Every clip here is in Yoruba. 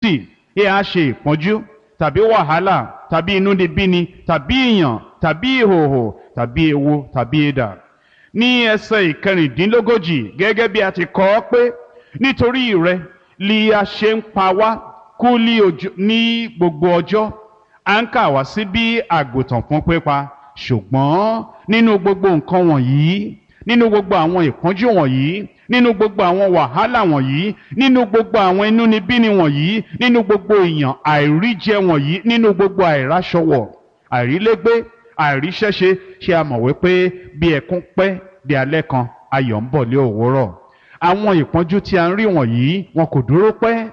Kristi ẹ á ṣe ìpọ́njú tàbí wàhálà tàbí inúnibíni tàbí ìyàn tàbí ìhòhò tàbí ewu tàbí idà ní ẹsẹ̀ ìkẹrìndínlógójì gẹ́gẹ́ bí a ti kọ ọ́ pé nítorí rẹ li a ṣe ń pa wá kú ní gbogbo ọjọ́ à ń kà wá sí bí àgùntàn fún pípa ṣùgbọ́n nínú gbogbo nǹkan wọ̀nyí nínú gbogbo àwọn ìpọ́njú wọ̀nyí nínú gbogbo àwọn wàhálà wọ̀nyí nínú gbogbo àwọn inúnibíni wọ̀nyí nínú gbogbo ìyàn àìríjẹ wọ̀nyí nínú gbogbo àìráṣọwọ̀ àìrílégbé àìríṣẹ́ṣe ṣé a mọ̀ wípé bí ẹkún pẹ́ di alẹ́ kan ayọ̀ ń bọ̀ lé òwúrọ̀ àwọn ìpọ́njú tí a ń rí wọ̀nyí wọn kò dúró pẹ́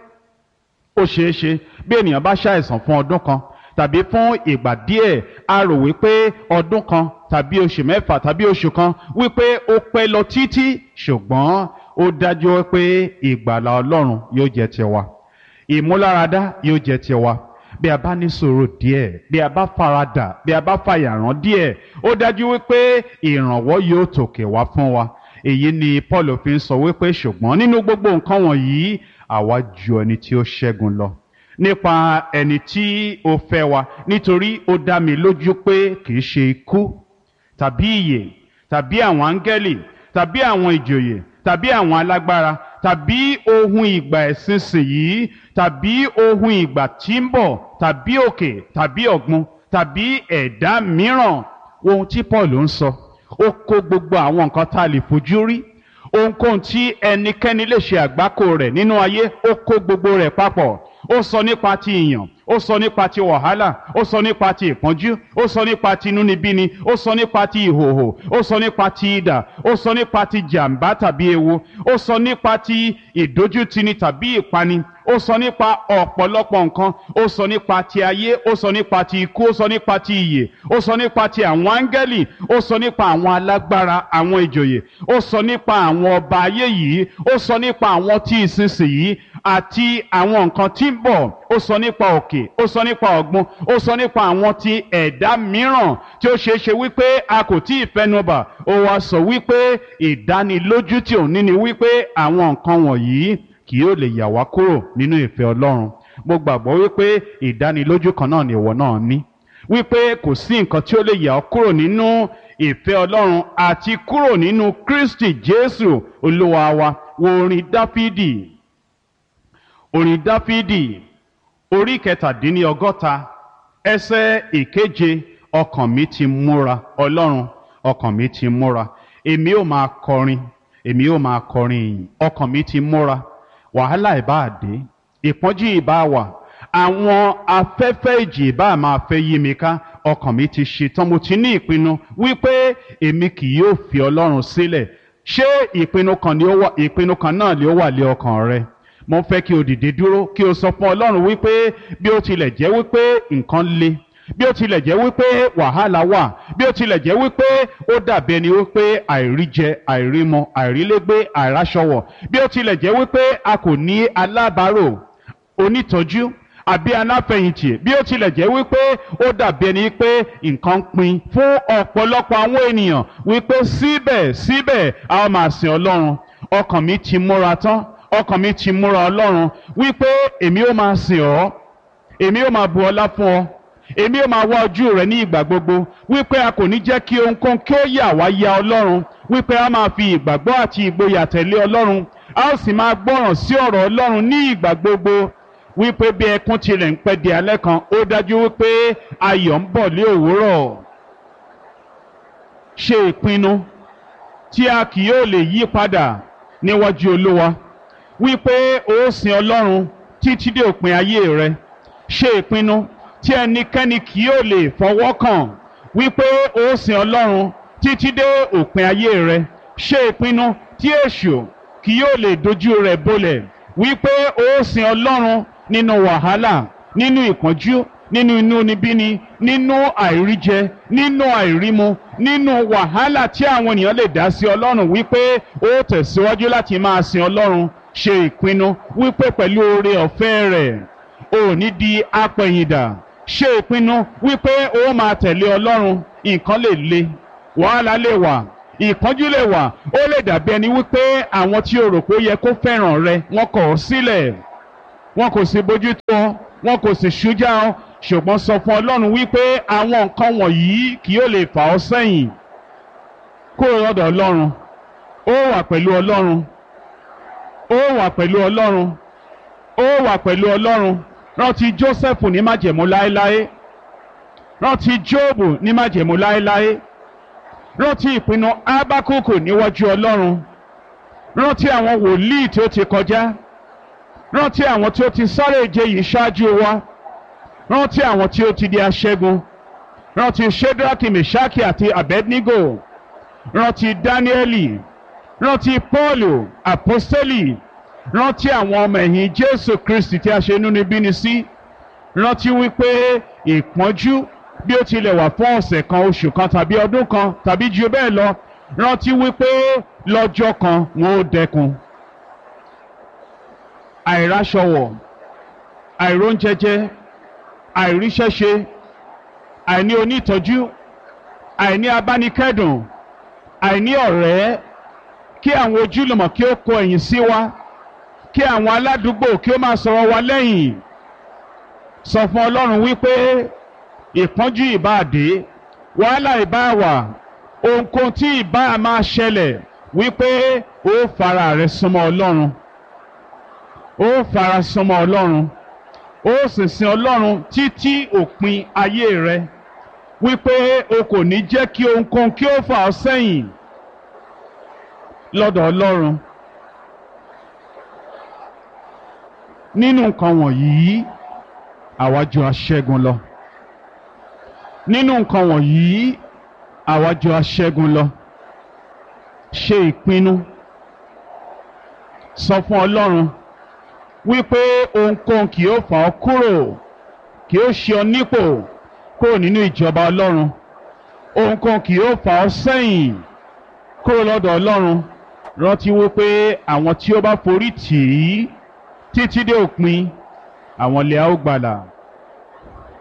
ó ṣeé ṣe bí ènìyàn bá ṣàìsàn fún ọdún kan tàbí fún ìgbà díẹ̀ a rò wípé ọdún kan tàbí oṣù mẹ́fà tàbí oṣù kan wípé ó pẹ́ lọ títí ṣùgbọ́n ó dájú wípé ìgbàlà ọlọ́run yóò jẹ́ tiwa ìmúláradá yóò jẹ́ tiwa bí a bá ní sùúrù díẹ̀ bí a bá faradà bí a bá fàyàrán díẹ̀ ó dájú wípé ìrànwọ́ yóò tòkè wá fún wa èyí ni Paul fi ń sọ wípé ṣùgbọ́n nínú gbogbo nǹkan wọ̀nyí àwa ju ẹni tí ó ṣẹ́gun lọ nípa ẹni tí ó fẹ́ wa nítorí ó dá mi lójú pé kì í ṣe ikú tàbí ìyè tàbí àwọn áńgẹ́lì tàbí àwọn ìjòyè tàbí àwọn alágbára tàbí ohun ìgbà ìsinsìnyí tàbí ohun ìgbà tí ń bọ̀ tàbí òkè tàbí ọ̀gbun tàbí ẹ̀dá mìíràn ohun tí Paul ń sọ ó kó gbogbo àwọn nǹkan tá a lè fojú rí ohunkóhun tí ẹnikẹ́ni lè ṣe àgbákò rẹ̀ nínú ayé ó kó gbogbo rẹ̀ papọ̀ ó sọ nípa ti ìyàn ó sọ nípa ti wàhálà ó sọ nípa ti ìpọ́njú ó sọ nípa ti inúnibíni ó sọ nípa ti ìhòhò ó sọ nípa ti idà ó sọ nípa ti jàǹbá tàbí ewu ó sọ nípa ti ìdójútini tàbí ìpani ó sọ nípa ọ̀pọ̀lọpọ̀ nǹkan ó sọ nípa ti ayé ó sọ nípa ti ikú ó sọ nípa ti ìyè ó sọ nípa ti àwọn áńgẹ́lì ó sọ nípa àwọn alágbára àwọn ìjòyè ó sọ nípa àwọn ọba ayé yìí ó sọ nípa àwọn tí ìsinsìnyí àti àwọn nǹkan tí ń bọ̀ ó sọ nípa òkè ó sọ nípa ọ̀gbun ó sọ nípa àwọn ti ẹ̀dá mìíràn tí ó ṣeé ṣe wípé a kò tí ì fẹnubà ó wá sọ wípé ìdánilójú tí òun ní ni wípé àwọn nǹkan wọ̀nyí kì yóò lè yà wá kúrò nínú ìfẹ́ Ọlọ́run mo gbàgbọ́ wípé ìdánilójú kan náà ni ìwọ náà ní wípé kò sí nǹkan tí ó lè yà ọ́ kúrò nínú ìfẹ́ Ọlọ́run àti kúrò nínú Kristi Jésù Olúwa wa wo orin Dáfídì orin Dáfídì orí kẹtàdínlọ́gọ́ta ẹsẹ̀ ìkeje ọkàn mi ti múra Ọlọ́run ọkàn mi ti múra èmi ò máa kọrin èmi ò máa kọrin ìyìn ọkàn mi ti múra wàhálà ìbá dé ìpọ́njú ìbá wà àwọn afẹ́fẹ́ ìjì ìbá máa fẹ́ yí mi ká ọkàn mi ti ṣetán mo ti ní ìpinnu wípé èmi kì yóò fi Ọlọ́run sílẹ̀ ṣé ìpinnu kan ni ó wà ìpinnu kan náà ni ó wà lé ọkàn rẹ mo fẹ́ kí o dìde dúró kí o sọ fún Ọlọ́run wípé bí ó tilẹ̀ jẹ́ wípé nǹkan le bí ó tilẹ̀ jẹ́ wípé wàhálà wà bí ó tilẹ̀ jẹ́ wípé ó dàbí ẹni wípé àìríjẹ àìrímọ àìrílégbé àìráṣọwọ̀ bí ó tilẹ̀ jẹ́ wípé a kò ní alábàárò onítọ́jú àbí aláfẹ̀yìntì bí ó tilẹ̀ jẹ́ wípé ó dàbí ẹni pé nǹkan pin fún ọ̀pọ̀lọpọ̀ àwọn ènìyàn wípé síbẹ̀ síbẹ̀ a ó máa sìn Ọlọ́run ọkàn mi ti múra tán ọkàn mi ti múra Ọlọ́run wípé èmi ó máa sìn ọ́ èmi ó máa bu ọlá fún ọ èmi ó máa wá ojú rẹ ní ìgbà gbogbo wípé a kò ní jẹ́ kí ohunkóhun kí ó yà wá ya Ọlọ́run wípé a máa fi ìgbàgbọ́ àti ìgboyà tẹ̀lé Ọlọ́run a ó sì máa gbọ́ràn sí ọ̀rọ̀ Ọlọ́run ní ìgbà gbogbo wípé bí ẹkún tilẹ̀ ń pẹ́ di alẹ́ kan ó dájú wípé ayọ̀ ń bọ̀ lé òwúrọ̀ ṣe ìpinnu tí a kì yóò lè yí padà níwájú Olúwa wípé ó sin Ọlọ́run títí dé òpin ayé rẹ ṣe ìpinnu tí ẹnikẹ́ni kì yóò lè fọwọ́ kàn wípé ó sin Ọlọ́run títí dé òpin ayé rẹ ṣe ìpinnu tí èṣù kì yóò lè dojú rẹ̀ bolẹ̀ wípé ó sin Ọlọ́run nínú wàhálà nínú ìpọ́njú nínú inúnibíni nínú àìríjẹ nínú àìrímu nínú wàhálà tí àwọn ènìyàn lè dá sí Ọlọ́run wípé ó tẹ̀síwájú láti máa sin Ọlọ́run ṣe ìpinnu wípé pẹ̀lú oore ọ̀fẹ́ rẹ̀ ò ní di apẹ̀yìndà ṣe ìpinnu wípé ó máa tẹ̀lé Ọlọ́run nǹkan lè le wàhálà lè wà ìpọ́njú lè wà ó lè dàbí ẹni wípé àwọn tí o rò pé ó yẹ kó fẹ́ràn rẹ wọ́n kọ̀ ọ́ sílẹ̀ wọn kò sì bójú tó ọ wọn kò sì ṣújà ọ ṣùgbọ́n sọ fún ọlọ́run wípé àwọn nǹkan wọ̀nyí kì yóò lè fà ọ́ sẹ́yìn kúrò lọ́dọ̀ ọlọ́run ó wà pẹ̀lú ọlọ́run ó wà pẹ̀lú ọlọ́run ó wà pẹ̀lú ọlọ́run rántí Jósẹ́fù ní májẹ̀mú láéláé rántí Jóòbù ní májẹ̀mú láéláé rántí ìpinnu Ábákùkù níwájú ọlọ́run rántí àwọn wòlíì tí ó ti kọjá rántí àwọn tí ó ti sáré ìje yìí ṣáájú wa rántí àwọn tí ó ti di aṣẹ́gun rántí Ṣédrákì Mèṣákì àti Abednego rántí Dáníẹ́lì rántí Pọ́ọ̀lù àpọ́sítélì rántí àwọn ọmọ ẹ̀yìn Jésù Kristi tí a ṣe inúnibíni sí rántí wípé ìpọ́njú bí ó tilẹ̀ wà fún ọ̀sẹ̀ kan oṣù kan tàbí ọdún kan tàbí ju bẹ́ẹ̀ lọ rántí wípé lọ́jọ́ kan wọn ó dẹkùn àìráṣọwọ̀ àìróúnjẹjẹ àìríṣẹ́ṣe àìní onítọ́jú àìní abánikẹ́dùn àìní ọ̀rẹ́ kí àwọn ojúlùmọ̀ kí ó kọ ẹ̀yìn sí wa kí àwọn aládùúgbò kí ó máa sọ̀rọ̀ wa lẹ́yìn sọ fún Ọlọ́run wípé ìpọ́njú ìbáàdé wàhálà ìbáàwà ohunkóhun tí ìbá máa ṣẹlẹ̀ wípé ó fara rẹ̀ súnmọ́ Ọlọ́run ó fara súnmọ́ Ọlọ́run ó sì sin Ọlọ́run títí òpin ayé rẹ wípé o kò ní jẹ́ kí ohunkóhun kí ó fà ọ́ sẹ́yìn lọ́dọ̀ Ọlọ́run nínú nǹkan wọ̀nyí àwa jù aṣẹ́gun lọ nínú nǹkan wọ̀nyí àwa jù aṣẹ́gun lọ ṣe ìpinnu sọ fún Ọlọ́run wípé ohunkóhun kì yóò fà ọ́ kúrò kì yóò ṣe ọ nípò kúrò nínú ìjọba Ọlọ́run ohunkóhun kì yóò fà ọ́ sẹ́yìn kúrò lọ́dọ̀ Ọlọ́run rántí wípé àwọn tí ó bá forí tì í títí dé òpin àwọn lè á ó gbàlà.